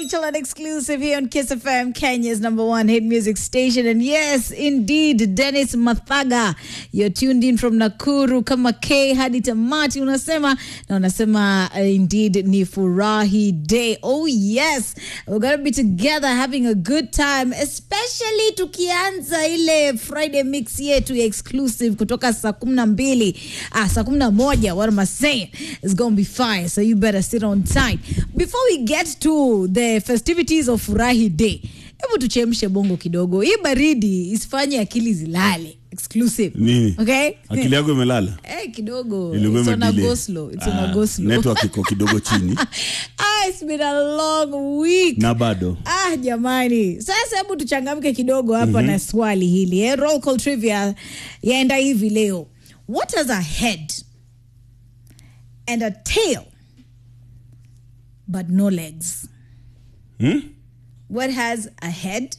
Rachel, an exclusive here on Kiss FM, Kenya's number one hit music station. And yes, indeed, Dennis Mathaga, you're tuned in from Nakuru kama K hadi tamati unasema na unasema uh, indeed ni furahi day. Oh yes, we're gonna be together having a good time, especially tukianza ile Friday mix yetu ya exclusive kutoka saa kumi na mbili ah, saa kumi na moja. What am I saying? It's gonna be fine, so you better sit on tight. Before we get to the festivities of Furahi Day, hebu tuchemshe bongo kidogo. Hii baridi isifanye akili zilale. Exclusive. Nini? Okay? akili yako imelala Eh, kidogo. Ilikuwa It's on a imedelay. go slow. It's on a Ah, go slow. network iko kidogo chini ah, it's been a long week. na bado Ah, jamani, sasa hebu tuchangamke kidogo hapa na swali hili eh? Roll call trivia yaenda hivi leo. What has a head and a tail but no legs? hmm? What has a head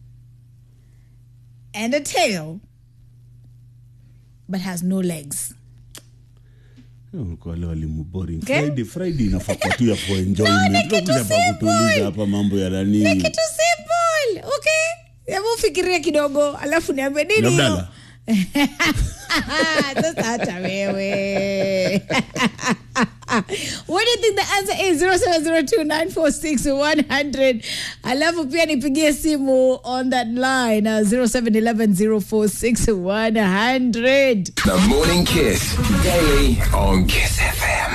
and a tail but has no legs? Kwa wale walimu boring Okay. friday friday inafaa kwa tu ya for No, ni enjoyment kitu Tunakuja hapa simple. kutuuliza hapa mambo ya nani Ni kitu simple, okay? Hebu fikiria kidogo, alafu niambie nini hiyo? Labdala. Sasa hata wewe. What do you think the answer is? 0702946100. Alafu pia nipigie simu on that line uh, 0711046100. The Morning Kiss. Daily on Kiss FM.